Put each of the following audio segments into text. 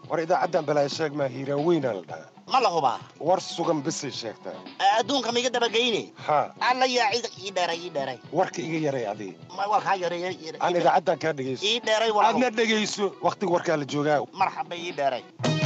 war idaacaddan balaa sheeg maa hiiraan weynaa la dhahaa ma la hubaa war sugan bisay sheegtaa adduunka maiga dabageyne haa alla yaa cid ii dheeray ii dheeray warka iga yaray adii ma waa kaa yareeyay aan idaacaddan kaa dhegayso ii dheeray waa aadna dhegayso wakhtiga warkaa la joogaa marxaba ii dheeray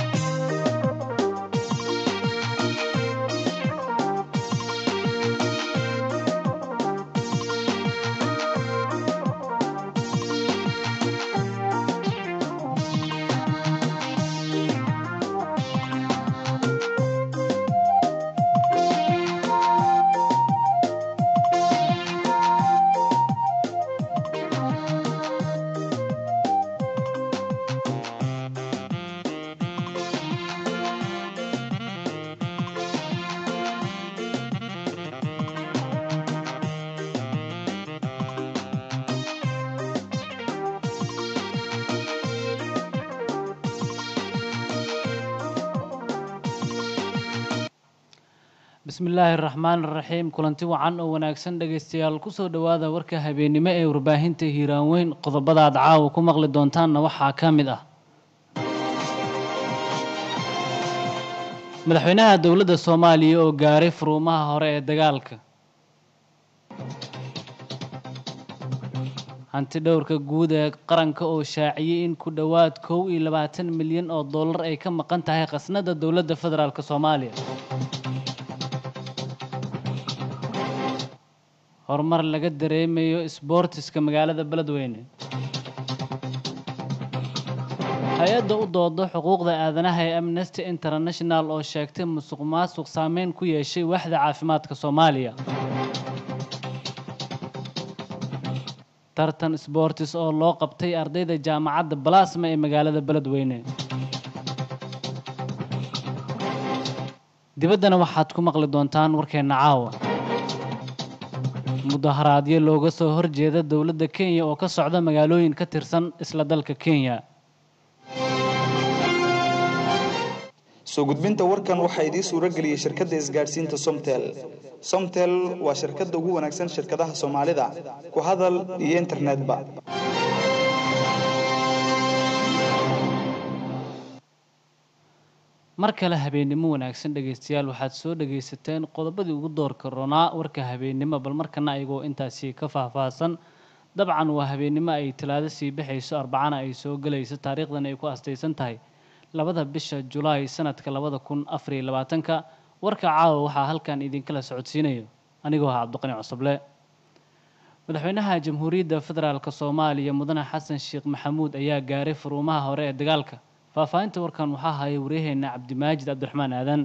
bismillaahi raxmaan raxiim kulanti wacan oo wanaagsan dhegaystayaal kusoo dhowaada warka habeennimo ee warbaahinta hiiraan weyn qodobada aad caawa ku maqli doontaanna waxaa ka mid ah madaxweynaha dowladda soomaaliya oo gaaray furuumaha hore ee dagaalka hanti dhowrka guud ee qaranka oo shaaciyey in ku dhowaad kow iyo labaatan milyan oo dollar ay ka maqan tahay khasnada dowladda federaalk soomaaliya horumar laga dareemayo isboortiska magaalada beledweyne hay-adda u doodo xuquuqda aadanaha ee amnesty international oo sheegtay musuq maasuq saameyn ku yeeshay waaxda caafimaadka soomaaliya tartan sboortis oo loo qabtay ardayda jaamacadda balasma ee magaalada beledweyne dibaddana waxaad ku maqli doontaan warkeenna caawa mudaharaadyo looga soo horjeeda dowladda kenya oo ka socda magaalooyin ka tirsan isla dalka kenya soo gudbinta warkan waxaa idiin suuro geliyey shirkadda isgaadhsiinta somtel somtel waa shirkadda ugu wanaagsan shirkadaha soomaalida ku hadal iyo internetba mar kale habeennimo wanaagsan dhegaystayaal waxaad soo dhagaysateen qodobadii ugu doorka ronaa warka habeennimo bal markana ayagoo intaasi ka faahfaahsan dabcan waa habeennimo ay talaado sii baxayso arbacana ay soo gelayso taariikhdan ay ku astaysan tahay labada bisha julaay sanadka labada kun afariyo labaatanka warka caawa waxaa halkan idinkala socodsiinayo anigoo ah cabdiqani cosoble madaxweynaha jamhuuriyadda federaalk soomaaliya mudane xasan sheekh maxamuud ayaa gaaray furuumaha hore ee dagaalka faahfaahinta warkan waxaa haya waryaheena cabdimaajid cabdiraxmaan aadan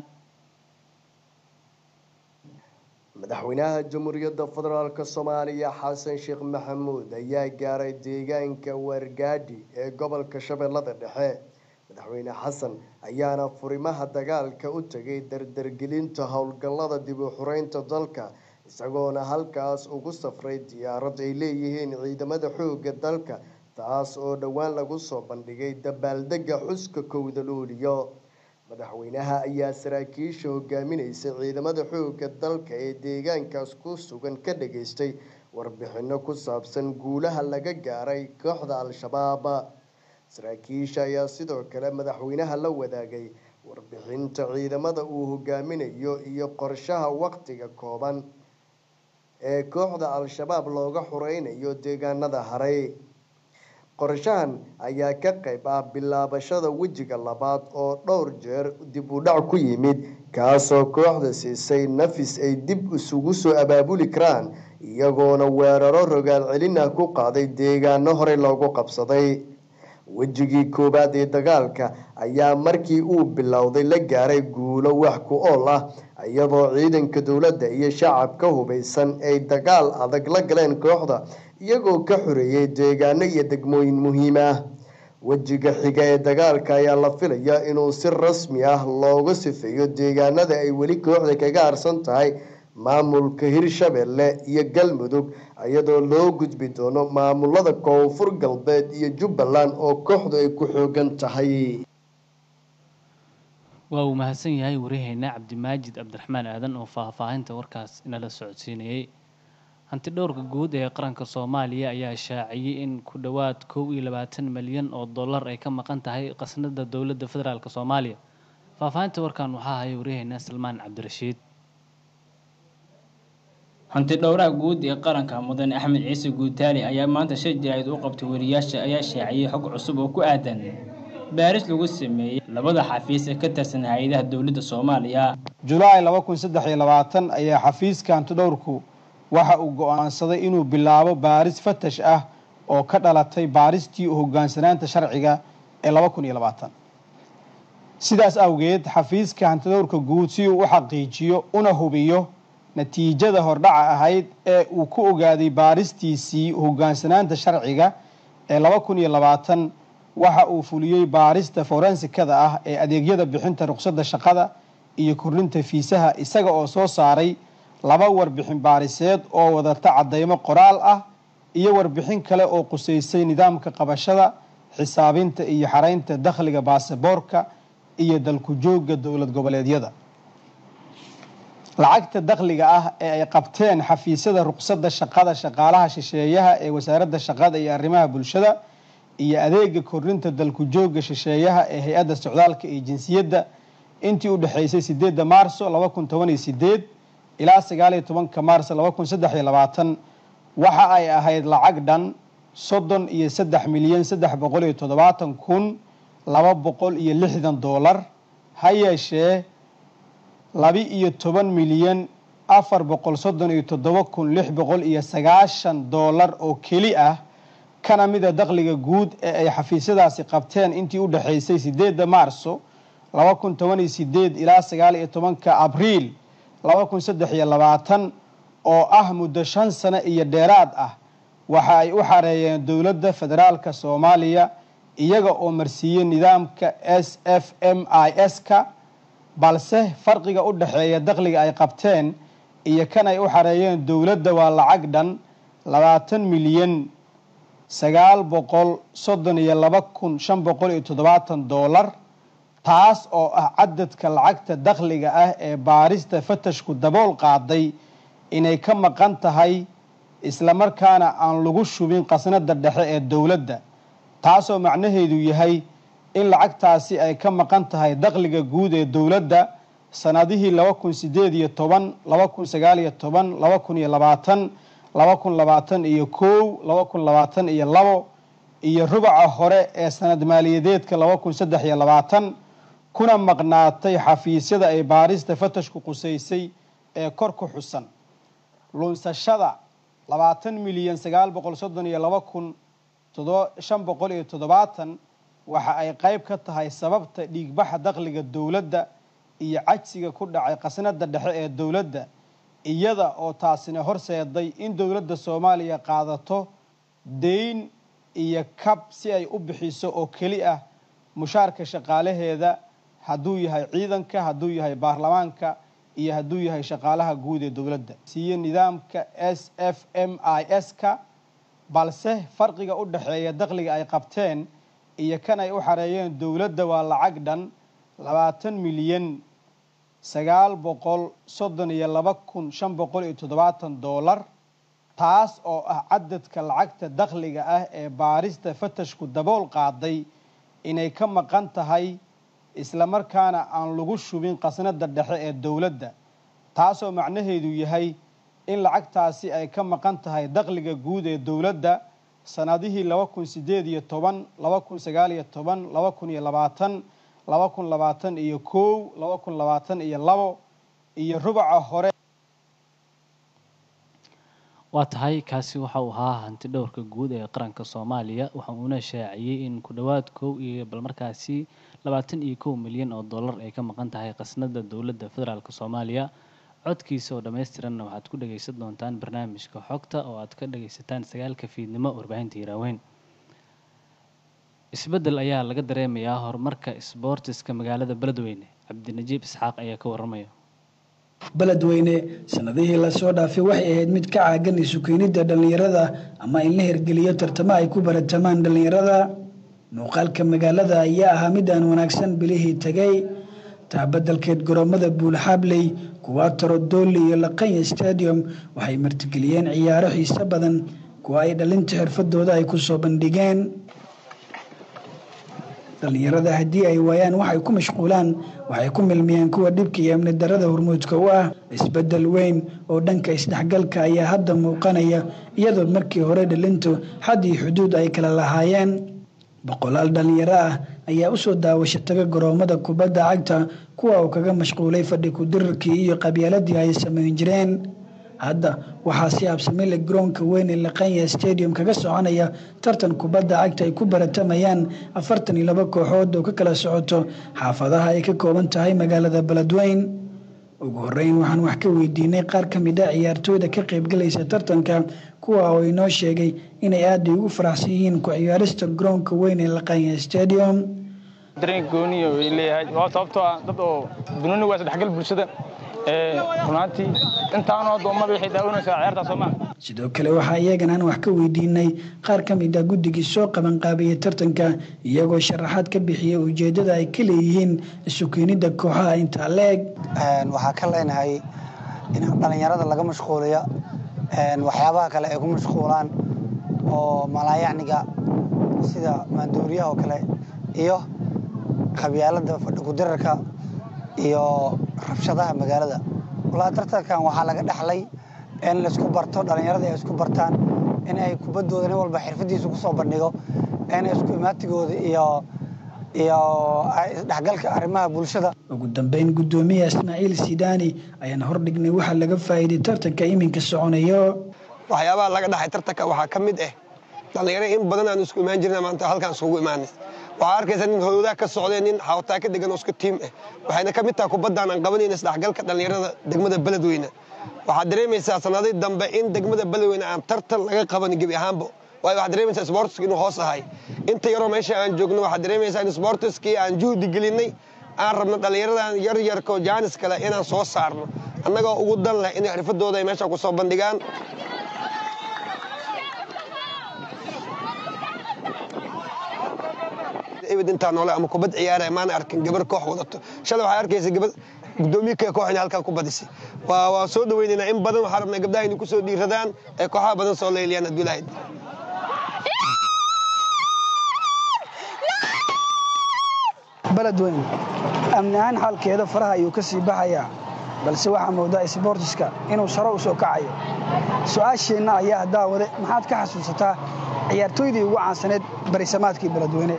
madaxweynaha jamhuuriyadda federaalk soomaaliya xasan sheekh maxamuud ayaa gaaray deegaanka wargaadhi ee gobolka shabeellada dhexe madaxweyne xasan ayaana furimaha dagaalka u tegay dardargelinta howlgallada dib u xureynta dalka isagoona halkaas ugu safray diyaarad ay leeyihiin ciidamada xoogga dalka taas oo dhowaan lagu soo bandhigay dabaaldega xuska kowda luuliyo madaxweynaha ayaa saraakiisha hogaaminaysa ciidamada xoogga dalka ee deegaankaas ku sugan ka dhageystay warbixino ku saabsan guulaha laga gaaray kooxda al-shabaab saraakiisha ayaa sidoo kale madaxweynaha la wadaagay warbixinta ciidamada uu hogaaminayo iyo qorshaha waqtiga kooban ee kooxda al-shabaab looga xureynayo deegaanada haray qorshahan ayaa ka qayb ah bilaabashada wejiga labaad oo dhowr jeer dib u dhac ku yimid kaasoo kooxda siisay nafis ay dib isugu soo abaabuli karaan iyagoona weeraro rogaal celin ah ku qaaday deegaano horey loogu qabsaday wejigii koowaad ee dagaalka ayaa markii uu bilowday la gaaray guulo wax ku ool ah iyadoo ciidanka dowladda iyo shacabka hubeysan ay dagaal adag la galeen kooxda iyagoo ka xoreeyay deegaano iyo degmooyin muhiim ah wejiga xiga ee dagaalka ayaa la filayaa inuu si rasmi ah looga sifeeyo deegaanada ay weli kooxda kaga harsan tahay maamulka hirshabelle iyo galmudug iyadoo loo gudbi doono maamulada koonfur galbeed iyo jubbaland oo kooxdu ay ku xoogan tahay waa uu mahadsan yahay waryaheena cabdimaajid cabdiraxmaan aadan oo faahfaahinta warkaas inala socodsiinayay hanti dhowrka guud ee qaranka soomaaliya ayaa shaaciyey in ku dhowaad kow iyo labaatan malyan oo dollar ay ka maqan tahay qasnada dowladda federaalk soomaaliya faahfaahinta warkan waxaa haya waryaheena salmaan cabdirashiid hanti dhowraha guud ee qaranka mudane axmed ciise guutaali ayaa maanta shay jaraa'id u qabtay wariyaasha ayaa shaaciyey xog cusub oo ku aadan baaris lagu sameeyey labada xafiis ee ka tirsan hay-adaha dowladda soomaaliya julaay laba kun saddex iyo labaatan ayaa xafiiska hantidhowrku waxa uu go-aansaday inuu bilaabo baaris fatash ah oo ka dhalatay baaristii hogaansanaanta sharciga ee laba kun iyo labaatan sidaas awgeed xafiiska hantidhowrka guud si uu u xaqiijiyo una hubiyo natiijada hordhaca ahayd ee uu ku ogaaday baaristiisii hogaansanaanta sharciga ee laba kun iyo labaatan waxa uu fuliyey baarista forensikada ah ee adeegyada bixinta ruqsadda shaqada iyo kordhinta fiisaha isaga oo soo saaray laba warbixin baariseed oo wadata caddeymo qoraal ah iyo warbixin kale oo qusaysay nidaamka qabashada xisaabinta iyo xaraynta dakhliga baasaboorka iyo dalku joogga dowlad goboleedyada lacagta dakhliga ah ee ay qabteen xafiisyada ruqsadda shaqada shaqaalaha shisheeyaha ee wasaaradda shaqada iyo arrimaha bulshada iyo adeega kordhinta dalku joogga shisheeyaha ee hay-adda socdaalka iyo jinsiyadda intii u dhexaysay sideedda maarso laba kun toban iyo sideed ilaa sagaaliyo tobanka maarso laba kun saddex iyo labaatan waxa ay ahayd lacag dhan soddon iyo saddex milyan saddex boqol iyo toddobaatan kun laba boqol iyo lixdan doolar ha yeeshee labi iyo toban milyan afar boqol soddon iyo toddoba kun lix boqol iyo sagaashan doolar oo keli ah kana mida dakhliga guud ee ay xafiisyadaasi qabteen intii u dhexaysay sideedda maarso laba kun toban iyo sideed ilaa sagaal iyo tobanka abriil laba kun saddex iyo labaatan oo ah muddo shan sano iyo dheeraad ah waxa ay u xareeyeen dowladda federaalka soomaaliya iyaga oo marsiiyey nidaamka s f m i s ka balse farqiga u dhexeeya dakhliga ay qabteen iyo kan ay u xareeyeen dowladda waa lacag dhan labaatan milyan sagaal boqol soddon iyo laba kun shan boqol iyo toddobaatan doolar taas oo ah cadadka lacagta dakhliga ah ee baarista fatashku dabool qaaday inay ka maqan tahay islamarkaana aan lagu shubin qasnada dhexe ee dowladda taasoo macnaheedu yahay in lacagtaasi ay ka maqan tahay dakhliga guud ee dowladda sanadihii laba kun sideed iyo toban laba kun sagaal iyo toban laba kun iyo labaatan laba kun labaatan iyo kow laba kun labaatan iyo labo iyo rubaca hore ee sanad maaliyadeedka laba kun saddex iyo labaatan kuna maqnaatay xafiisyada ay baarista fatashku qusaysay ee kor ku xusan lunsashada labaatan milyan sagaal boqol soddon iyo laba kun shan boqol iyo toddobaatan waxa ay qayb ka tahay sababta dhiigbaxa dakhliga dowladda iyo cajsiga ku dhacay qasnada dhexe ee dowladda iyada oo taasina horseeday in dowladda soomaaliya qaadato deyn iyo kab si ay u bixiso oo keli ah mushaarka shaqaalaheeda hadduu yahay ciidanka hadduu yahay baarlamaanka iyo hadduu yahay shaqaalaha guud ee dowladda siiye nidaamka s f m i s ka balse farqiga u dhexeeya dakhliga ay qabteen iyo kan ay u xareeyeen dowladda waa lacag dhan labaatan milyan sagaal boqol soddon iyo laba kun shan boqol iyo toddobaatan doolar taas oo ah cadadka lacagta dakhliga ah ee baarista fatashku dabool qaaday inay ka maqan tahay islamarkaana aan lagu shubin qasnada dhexe ee dowladda taasoo macnaheedu yahay in lacagtaasi ay ka maqan tahay dakhliga guud ee dowladda sanadihii laba kun sideed iyo toban laba kun sagaal iyo toban laba kun iyo labaatan laba kun labaatan iyo kow laba kun labaatan iyo labo iyo rubaca hore waa tahay kaasi waxa uu ahaa hanti dhowrka guud ee qaranka soomaaliya waxa uuna shaaciyey in ku dhowaad kow iyo bal markaasi labaatan iyo kow milyan oo dollar ay ka maqan tahay qasnada dowladda federaalk soomaaliya codkiisa oo dhammaystiranna waxaad ku dhagaysan doontaan barnaamijka xogta oo aad ka dhagaysataan sagaalka fiidnimo warbaahinta hiraaweyn isbeddel ayaa laga dareemayaa horumarka isboortiska magaalada beledweyne cabdinajiib isxaaq ayaa ka waramaya beledweyne sanadihii lasoo dhaafay waxay ahayd mid ka caagan isu keenidda dhallinyarada ama in la hirgeliyo tartamo ay ku baratamaan dhallinyarada muuqaalka magaalada ayaa ahaa mid aan wanaagsan bilihii tegay taabadelkeed garoomada buulxaabley kuwaataro dooli iyo laqanya stadium waxay martigeliyeen ciyaaro xiise badan kuwa ay dhalinta xirfadooda ay ku soo bandhigeen dhallinyarada haddii ay waayaan waxay ku mashquulaan waxay ku milmiyeen kuwa dhibka iyo amni darada hormuudka u ah isbedel weyn oo dhanka isdhexgalka ayaa hadda muuqanaya iyadoo markii hore dhalintu xad iyo xuduud ay kala lahaayeen boqolaal dhallinyaro ah ayaa usoo daawasho taga garoomada kubadda cagta kuwa uu kaga mashquulay fadhi ku-dirirkii iyo qabyaaladii ay samayn jireen hadda waxaa si habsamile garoonka weyn ee laqanya stadium kaga soconaya tartan kubadda cagta ay ku baratamayaan afartan iyo laba kooxood oo ka kala socoto xaafadaha ay ka kooban tahay magaalada beledweyn ugu horeyn waxaan wax ka weydiinay qaar ka mid a ciyaartooyda ka qaybgalaysa tartanka kuwa oo inoo sheegay inay aada ugu faraxsan yihiin ku ciyaarista garoonka weyn ee laqanya stadium dareen gooniya way leeyahay waa sababtoo ah dad oo dunuuni waa isdhexgal bulshada runaantii intaanoo addoommada waxay daawanaysaa ciyaartaa soomaa sidoo kale waxaa iyagan aan wax ka weydiinay qaar ka mid ah guddigii soo qabanqaabiyey tartanka iyagoo sharaxaad ka bixiyay ujeeddada ay ka leeyihiin isu keenidda kooxaha intaa leeg waxaa ka leenahay in dhallinyarada laga mashquuliyo waxyaabaha kale ay ku mashquulaan oo malaayacniga sida maandooriyaha oo kale iyo qabyaalada fadhi ku-dirarka iyo rabshadaha magaalada walaa tartankan waxaa laga dhexlay in laisku barto dhallinyarada ay isku bartaan in ay kubaddooda nin walba xirfadiisa kusoo bandhigo in isku imaatigooda iyo iyo isdhexgalka arrimaha bulshada ugu dambeyn guddoomiyaha ismaaciil sidaani ayaan hordhignay waxaa laga faa'iiday tartanka iminka soconayo waxyaabaha laga dhaxay tartanka waxaa ka mid ah dhallinyaro in badan aan isku imaan jirna maanta halkaan isugu imaanay waxaa arkaysa nin hoodaa ka socdee nin xawtaa ka degan oo isku tiim ah waxayna ka mid tahay kubaddaan aan qabanayna isdhexgalka dhallinyarada degmada beledweyne waxaad dareemaysaa sanadii dambe in degmada beledweyne aan tartan laga qabanin gebi ahaanba waayo waxaad dareemaysaa sportiska inuu hoos ahay inta yaroo meesha aan joogno waxaad dareemaysaa in sportiskii aan juhdi gelinay aan rabno dhallinyaradan yar yarkoo jaanis kale inaan soo saarno annagoo ugu dan leh inay xirfadooda ay meesha ku soo bandhigaan ebed intaa noole ama kubad ciyaaraya maana arkin gabar koox wadato shalay waxaa arkaysa gabar gudoomiye kee koox inay halkaa ku badisay waa waa soo dhaweynaynaa in badan waxaa rabnaa gabdhaha inay ku soo dhiiradaan ee kooxaha badan soo leyliyaan hadduu ilahayd beledweyn amni ahaan xaalkeeda faraha ayuu ka sii baxayaa balse waxaa moodaa isboortiska inuu saro u soo kacayo su-aasheenna ayaa daawade maxaad ka xasuusataa ciyaartooydii ugu caansaneed barisamaadkii beledweyne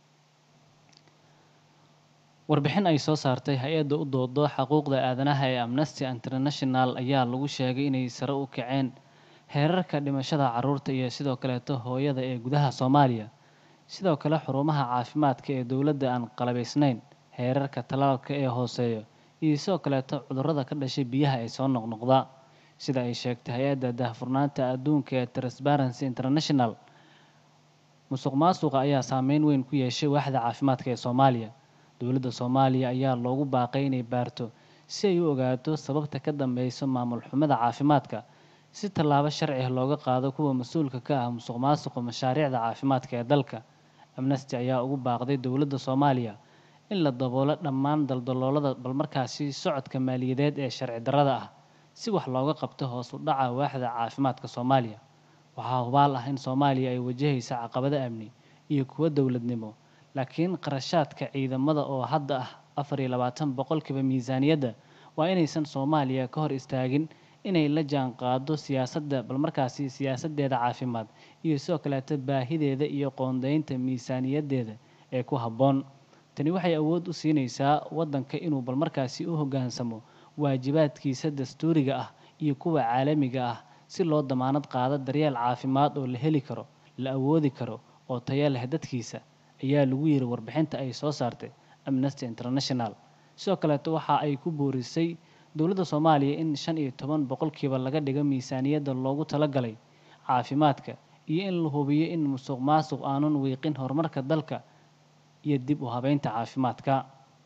warbixin ay soo saartay hay-adda u doodo xuquuqda aadanaha ee amnesty international ayaa lagu sheegay inay sare u kaceen heerarka dhimashada caruurta iyo sidoo kaleeto hooyada ee gudaha soomaaliya sidoo kale xurumaha caafimaadka ee dowladda aan qalabaysnayn heerarka tallaalka ee hooseeya iyo sidoo kaleeto cudurrada ka dhashay biyaha ee soo noqnoqda sida ay sheegtay hay-adda daahfurnaanta adduunka ee transparency international musuq maasuqa ayaa saameyn weyn ku yeeshay waaxda caafimaadka ee soomaaliya dowladda soomaaliya ayaa loogu baaqay inay baarto si ay u ogaato sababta ka dambeyso maamul xumada caafimaadka si tallaabo sharci ah looga qaado kuwa mas-uulka ka ah musuq maasuqa mashaariicda caafimaadka ee dalka amnesty ayaa ugu baaqday dowladda soomaaliya in la daboolo dhammaan daldaloolada balmarkaasi socodka maaliyadeed ee sharci darrada ah si wax looga qabto hoos u dhaca waaxda caafimaadka soomaaliya waxaa hubaal ah in soomaaliya ay wajahaysa caqabado amni iyo kuwo dowladnimo laakiin qarashaadka ciidamada oo hadda ah afar iyo labaatan boqolkiiba miisaaniyadda waa inaysan soomaaliya ka hor istaagin inay la jaan qaado siyaasadda balmarkaasi siyaasaddeeda caafimaad iyo sidoo kaleeto baahideeda iyo qoondeynta miisaaniyaddeeda ee ku habboon tani waxay awood u siinaysaa waddanka inuu balmarkaasi u hoggaansamo waajibaadkiisa dastuuriga ah iyo kuwa caalamiga ah si loo damaanad qaado daryeel caafimaad oo la heli karo la awoodi karo oo tayo leh dadkiisa ayaa lagu yiri warbixinta ay soo saartay amnesty international sidoo kaleeto waxa ay ku boorisay dowladda soomaaliya in shan iyo toban boqolkiiba laga dhigo miisaaniyadda loogu talagalay caafimaadka iyo in la hubiyo in musuq maasuq aanun wiiqin horumarka dalka iyo dib u habeynta caafimaadka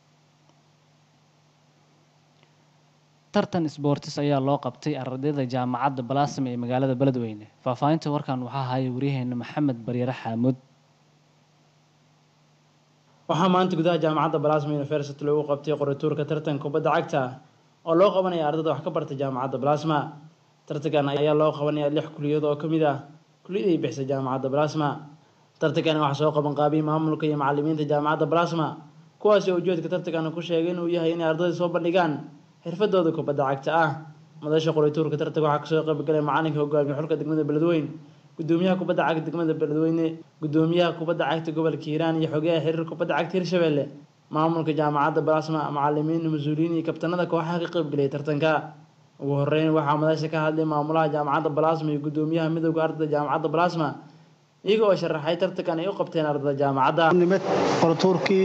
tartan sboortis ayaa loo qabtay ardayda jaamacadda balaasam ee magaalada beledweyne faahfaahinta warkan waxaa haya waryaheena maxamed baryare xaamuud waxaa maanta gudaha jaamacadda balasma university lagu qabtay qorituurka tartanka kubadda cagta oo loo qabanaya ardayda wax ka barta jaamacadda balasma tartankan ayaa loo qabanaya lix kuliyad oo kamid ah kuliyad ay bixisa jaamacadda balasma tartankani waxaa soo qaban qaabiyay maamulka iyo macalimiinta jaamacadda balasma kuwaasi oo ujeedka tartankana ku sheegay inuu yahay inay ardayda soo bandhigaan xirfadooda kubadda cagta ah madasha qorituurka tartanka waxaa kasoo qaybgalay macalinka hogaamiye xulka degmada beledweyne gudoomiyaha kubadda cagta degmada beledweyne gudoomiyaha kubadda cagta gobolka hiiraan iyo xogeyaha xiriir kubadda cagta hirshabelle maamulka jaamacadda balasma macalimiin mas-uuliyiin iyo kabtanada kooxaha ka qaybgalaya tartanka ugu horeyn waxaa madasha ka hadlay maamulaha jaamacadda balasma iyo gudoomiyaha midowda ardayda jaamacadda balasma iyaga oo sharaxay tartankan ay u qabteen ardayda jaamacadda qoratuurkii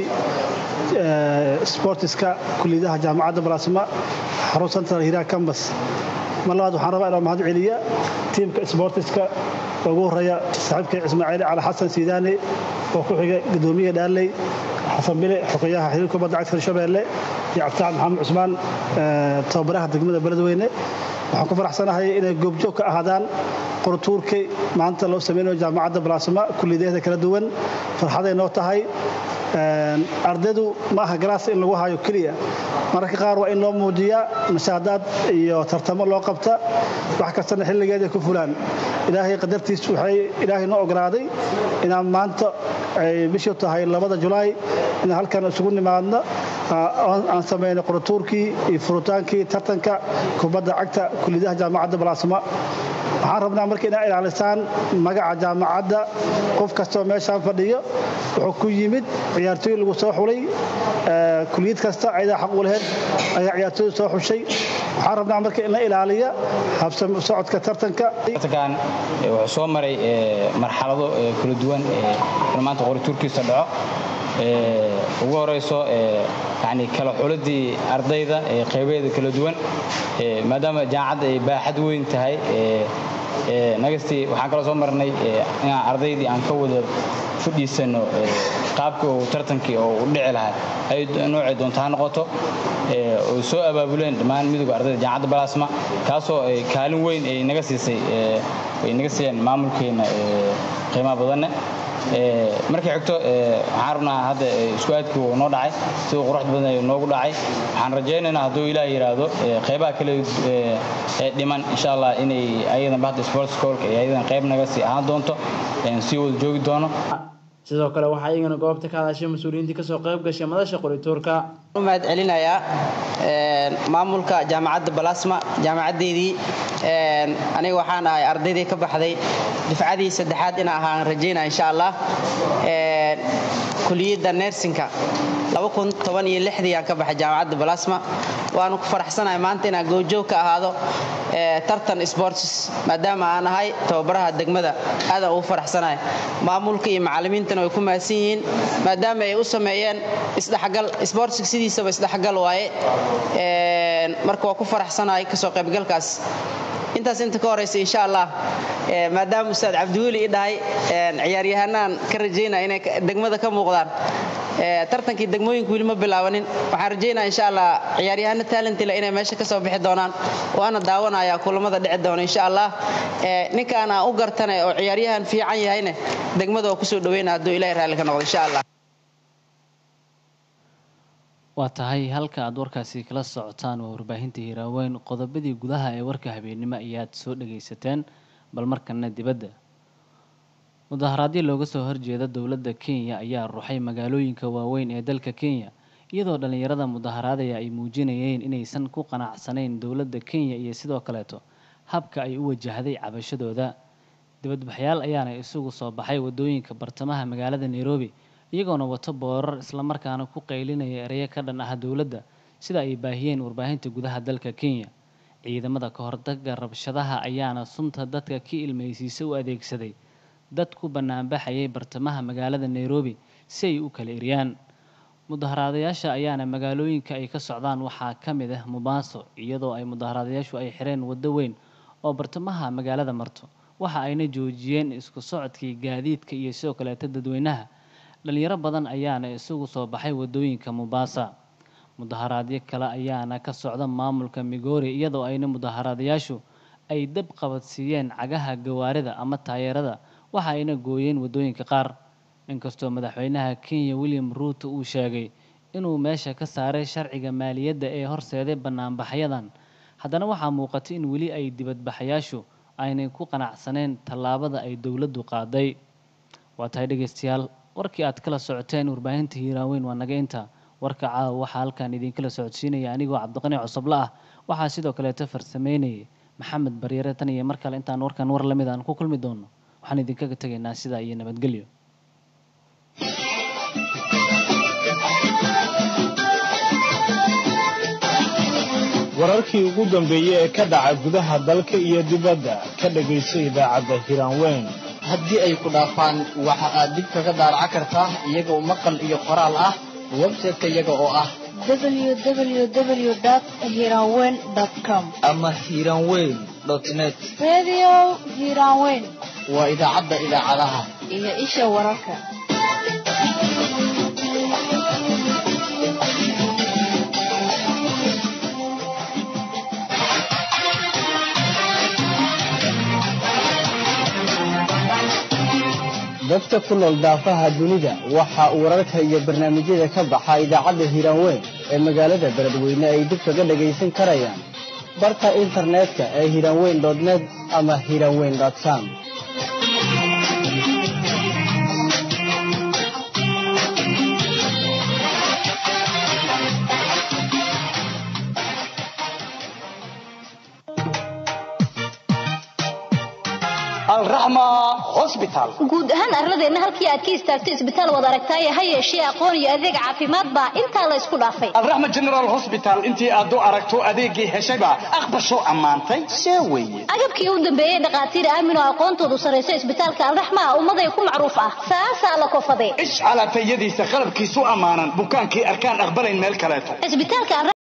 sportiska kuliyadaha jaamacadda balasma xarun central hiraa cambus mar labaad waxaan rabaa inaan mahad celiya tiimka sportiska ugu horeeya saaxiibkay ismaaciil cali xasan siidaane oo ku xiga gudoomiyaha dhaaley xasan bile xogeyaha xiriirka kubadda cagta hirshabeelle iyo cabditaxan maxamed cusmaan tababaraha degmada beledweyne waxaan ku faraxsanahay inay goobjoog ka ahaadaan qoratuurkii maanta loo sameynayo jaamacadda balasma kulliyadeeda kala duwan farxaday noo tahay ardaydu ma aha galaas in lagu hayo keliya mararka qaar waa in loo muujiyaa mashaadaad iyo tartamo loo qabta wax kastana xilligeeda ku fulaan ilaahay qadartiis waxay ilaahay noo ogolaaday inaan maanta ay bishii tahay labada julaay inaan halkan isugu nimaadno aan sameynay qoratuurkii iyo furutaankii tartanka kubadda cagta kuliyadaha jaamacadda balasma waxaan rabnaa marka inaa ilaalisaan magaca jaamacadda qof kastoo meeshaan fadhiyo wuxuu ku yimid ciyaartooy lagu soo xulay kuliyad kasta ayadaa xaq u laheyd ayaa ciyaartooy soo xushay waxaan rabnaa marka in la ilaaliya habsami socodka tartanka tartankan wuxuu soo maray marxalado kala duwan in maanta qorituurkiisa dhaco ugu horeyso yani kala xuladii ardayda qeybeeda kala duwan maadaama jaamacadda ay baaxad weyn tahay nagastii waxaan kaloo soo marnay inaan ardaydii aan ka wada fadhiisano qaabkii uu tartankii oo u dhici lahaa ay noocay doonto ha noqoto oo soo abaabuleen dhammaan midowga ardayda jaamacadda balasma kaasoo kaalin weyn ay naga siisay ay naga siiyeen maamulkeena qiimaha badanne markii xigto waxaan rabnaa hadda isku aadkii uu noo dhacay siduu quruxda badan ay noogu dhacay waxaan rajaynaynaa hadduu ilaah yidhaahdo qaybaha kale ee dhiman insha allah inay ayadan bahda sports cork ay ayadan qayb naga sii ahaan doonto sii wada joogi doono sidoo kale waxaa iyagana goobta ka hadashay mas-uuliyiintii kasoo qayb gashay madasha qorituurka mahad celinayaa maamulka jaamacadda balasma jaamacaddeedii aniga waxaan ahay ardaydii ka baxday difcadii saddexaad ina ahaan rajaynaa insha allah kuliyadda nersinka aan ka baxay jaamacadda balasma waanu ku faraxsanahay maanta inaan goobjoog ka ahaado tartan sports maadaama aan ahay tababaraha degmada aadaan ugu faraxsanahay maamulka iyo macalimiintana way ku mahadsan yihiin maadaama ay u sameeyeen isdhexgal sportska sidiisaba isdhexgal waaye marka waa ku faraxsanahay kasoo qaybgalkaas intaas inta ka horeysa insha allah maadaama ustaad cabdiweli i dhahay ciyaaryahanaan ka rajaynaya inay degmada ka muuqdaan tartankii degmooyinka weli ma bilaabanin waxaan rajaynaya insha allah ciyaaryahano talentile inay meesha kasoo bixi doonaan waana daawanaya kulamada dhici doona insha allah ninkaan aan u gartane oo ciyaaryahan fiican yahayne degmada oo kusoo dhaweyna hadduu ilahay raalli ka noqdo insha allah waa tahay halka aad warkaasi kala socotaan waa warbaahinta hiiraaweyn qodobadii gudaha ee warka habeennimo ayaad soo dhagaysateen bal markana dibadda mudaharaadyo looga soo horjeeda dowladda kenya ayaa ruxay magaalooyinka waaweyn ee dalka kenya iyadoo dhallinyarada mudaharaadaya ay muujinayeen inaysan ku qanacsanayn dowladda kenya iyo sidoo kaleeto habka ay u wajahday cabashadooda dibadbaxyaal ayaana isugu soo baxay wadooyinka bartamaha magaalada nairobi iyagoona wato boorar islamarkaana ku qaylinaya ereyo ka dhan ah dowladda sida ay baahiyeen warbaahinta gudaha dalka kenya ciidamada ka hortagga rabshadaha ayaana sunta dadka ka ilmaysiisa u adeegsaday dad ku banaanbaxayay bartamaha magaalada nairobi si ay u kala eryaan mudaharaadayaasha ayaana magaalooyinka ay ka socdaan waxaa ka mid ah mubaaso iyadoo ay mudaharaadayaashu ay xireen waddo weyn oo bartamaha magaalada marto waxa ayna joojiyeen isku socodkii gaadiidka iyo sidoo kaleeta dadweynaha dhalinyaro badan ayaana isugu soo baxay wadooyinka mubaasa mudaharaadyo kale ayaana ka socda maamulka migori iyadoo ayna mudaharaadayaashu ay dab qabadsiiyeen cagaha gawaarida ama taayeerada waxa ayna gooyeen wadooyinka qaar inkastoo madaxweynaha kenya william ruuto uu sheegay inuu meesha ka saaray sharciga maaliyadda ee horseeday banaanbaxyadan haddana waxaa muuqatay in weli ay dibadbaxayaashu aynay ku qanacsaneen tallaabada ay dowladdu qaaday waa tahay dhegaystayaal warkii aad kala socoteen warbaahinta hiiraaweyn waa naga inta warka caawa waxaa halkan idinkala socodsiinaya anigoo cabdiqani cusubla ah waxaa sidoo kaleeta farsameynayay maxamed baryare tan iyo mar kale intaan warkan war lamid aan ku kulmi doono waxaan idinkaga tegaynaa sidaa iyo nabadgelyo wararkii ugu dambeeyey ee ka dhaca gudaha dalka iyo dibadda ka dhegayso idaacadda hiraanweyn haddii ay ku dhaafaan waxa aad dib kaga daaraca kartaa iyagoo maqal iyo qoraal ah website-ka iyaga oo ah www.hiranweyn.com ama hiranweyn net Radio Hiranweyn waa idaacadda idaacadaha iyo isha wararka. dadka ku nool daafaha dunida waxa uu wararka iyo barnaamijyada ka baxa idaacadda hiiraanweyn ee magaalada beledweyne ay dib kaga dhagaysan karayaan barka internetka ee hiiraanweyn net ama hiiraanweyn com guud ahaan arladeenna halkii aad ka istaagto isbitaal wad aragtaaye ha yeeshee aqoon iyo adeeg caafimaad baa intaa la isku dhaafay alraxma general hosbital intii aad u aragto adeeggii heshayba aqbasho ammaantay see weeye agabkii u dambeeyey dhakhaatiir aamin oo aqoontoodu sarraysa isbitaalka alraxma ah ummaday ku macruuf ah saasaa la kofade ish calaatayadiisa qalabkiisu ammaanan bukaankii arkaan aqbalayn meel kaleeto isbitaalka